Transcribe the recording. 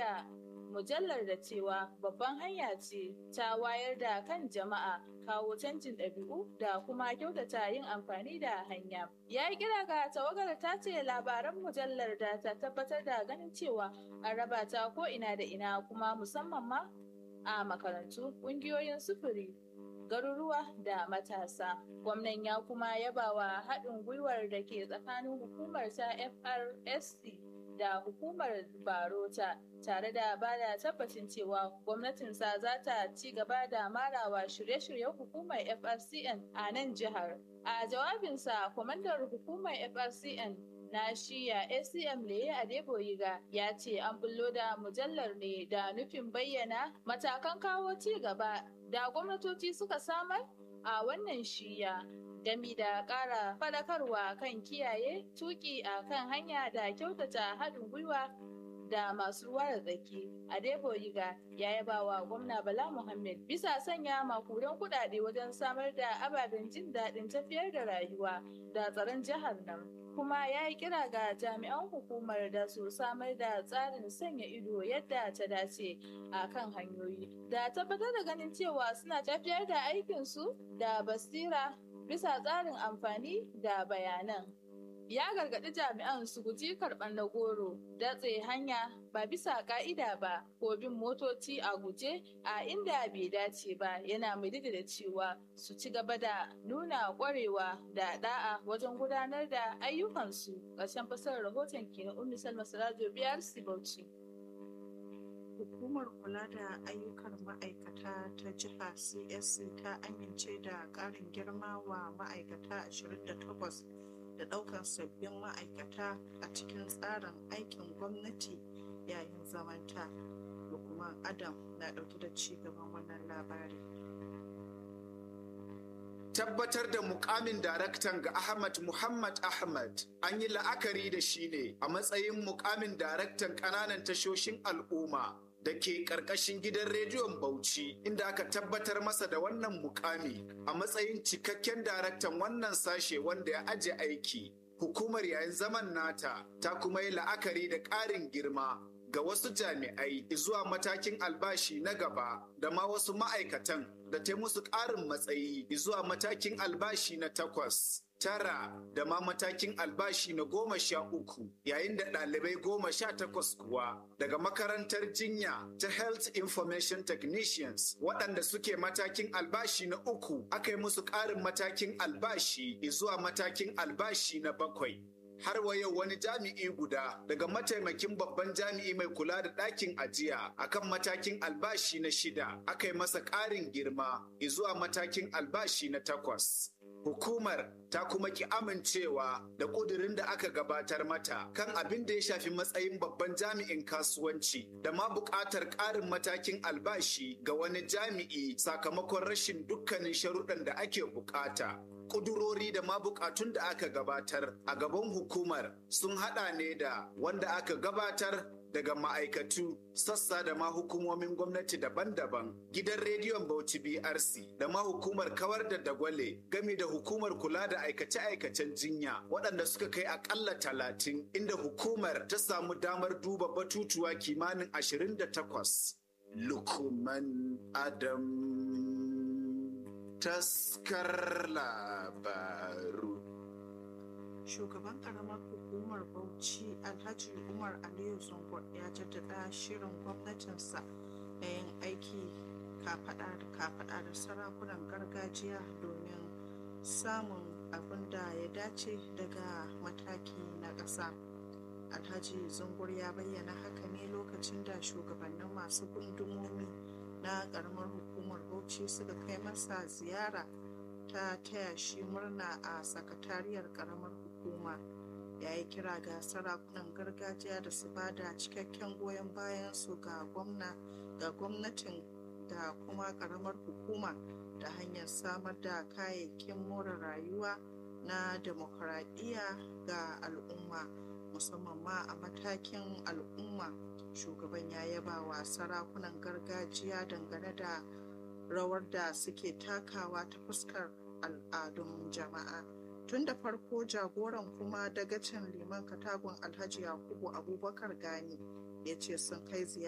da mujallar da cewa babban hanya ce ta wayar da kan jama'a kawo canjin ɗabi'u da kuma kyautata yin amfani da hanya. Ya yi kira ga tawagar ta ce labaran mujallar da ta tabbatar da ganin cewa an raba ta ko ina da ina kuma musamman ma a makarantu, ƙungiyoyin sufuri, garuruwa da matasa. Gwamnan ya kuma yabawa haɗin gwiwar da ke tsakanin hukumar ta FRSC da hukumar Barota tare da ba da tabbacin cewa gwamnatinsa za ta ci gaba da marawa shirye-shiryen hukumar FRCN a nan jihar. A jawabinsa, kwamandar hukumar FRCN na shiya acm leye adeboyiga ya ce an bullo da mujallar ne da nufin bayyana matakan kawo ci gaba da gwamnatoci suka samar a wannan shiya gami da ƙara faɗakarwa kan kiyaye tuki a kan hanya da kyautata haɗin gwiwa da masu ruwa da tsaki adeboyiga ya yaba wa gwamna bala muhammad bisa sanya makudan kuɗaɗe wajen samar da ababen jin daɗin tafiyar da rayuwa da tsaron jihar nan kuma ya yi kira ga jami'an hukumar da su samar da tsarin sanya ido yadda ta dace a kan hanyoyi da tabbatar da ganin cewa suna tafiyar da aikinsu da basira bisa tsarin amfani da bayanan ya gargaɗi jami'an su guji karɓar na goro datse hanya ba bisa ka'ida ba ko bin motoci a guje a inda bai dace ba yana mai da cewa su ci gaba da nuna ƙwarewa da da'a wajen gudanar da ayyukansu ƙarshen fasarar rahoton kenan ummi salma sirajo biyar bauchi hukumar kula da ayyukan ma'aikata ta jiha csc ta amince da ƙarin girma wa ma'aikata 28 da ɗaukar sabbin ma'aikata a cikin tsarin aikin gwamnati yayin zamanta lukman adam na ɗauke da ci gaban wannan labari tabbatar da mukamin daraktan ga Ahmad Muhammad Ahmad an yi la'akari da shi ne a matsayin mukamin daraktan ƙananan tashoshin al'umma da ke ƙarƙashin gidan rediyon Bauchi inda aka tabbatar masa da wannan mukami a matsayin cikakken daraktan wannan sashe wanda ya aje aiki. Hukumar yayin zaman nata ta kuma yi la'akari da ƙarin girma ga wasu jami'ai zuwa matakin albashi na gaba da ma wasu ma'aikatan da ta musu ƙarin matsayi zuwa matakin albashi na takwas. tara da ma matakin albashi na goma sha uku yayin da ɗalibai goma sha takwas kuwa daga makarantar jinya ta health information technicians waɗanda suke matakin albashi na uku aka yi musu ƙarin matakin albashi zuwa matakin albashi na bakwai har wa yau wani jami'i guda daga mataimakin babban jami'i mai kula da ɗakin ajiya akan matakin albashi na shida aka yi masa ƙarin girma zuwa matakin albashi na takwas. Hukumar ta kuma ki amincewa da ƙudurin da aka gabatar mata kan abin da ya shafi matsayin babban jami'in kasuwanci da ma buƙatar ƙarin matakin albashi ga wani jami'i sakamakon rashin dukkanin sharuɗan da ake buƙata. Ƙudurori da ma buƙatun da aka gabatar a gaban hukumar sun haɗa ne da wanda aka gabatar daga ma'aikatu sassa da ma hukumomin gwamnati daban-daban gidan rediyon bauchi brc da ma hukumar kawar da dagwale game da hukumar kula da aikace-aikacen jinya waɗanda suka kai akalla talatin inda hukumar ta samu damar duba batutuwa kimanin 28 lukuman adam taskar labaru shugaban karamar hukumar bauchi alhaji umar aliyu zungur ya jaddada shirin gwamnatinsa na yin aiki kafada da kafada da sarakunan gargajiya domin samun abin da ya dace daga mataki na ƙasa alhaji zungur ya bayyana haka ne lokacin da shugabannin masu gundumomi na karamar hukumar bauchi suka kai masa ziyara ta taya shi murna a sakatariyar karamar hukuma ya yi kira ga sarakunan gargajiya da su ba da cikakken goyon bayan su ga gwamna ga gwamnatin da kuma karamar hukuma da hanyar samar da kayayyakin more rayuwa na demokuraɗiyya ga al'umma musamman ma a matakin al'umma shugaban ya yaba wa sarakunan gargajiya dangane da rawar da suke takawa ta fuskar al'adun jama'a tun da farko jagoran kuma dagacin liman katagun alhaji yakubu abubakar gani ya ce sun kai ziyara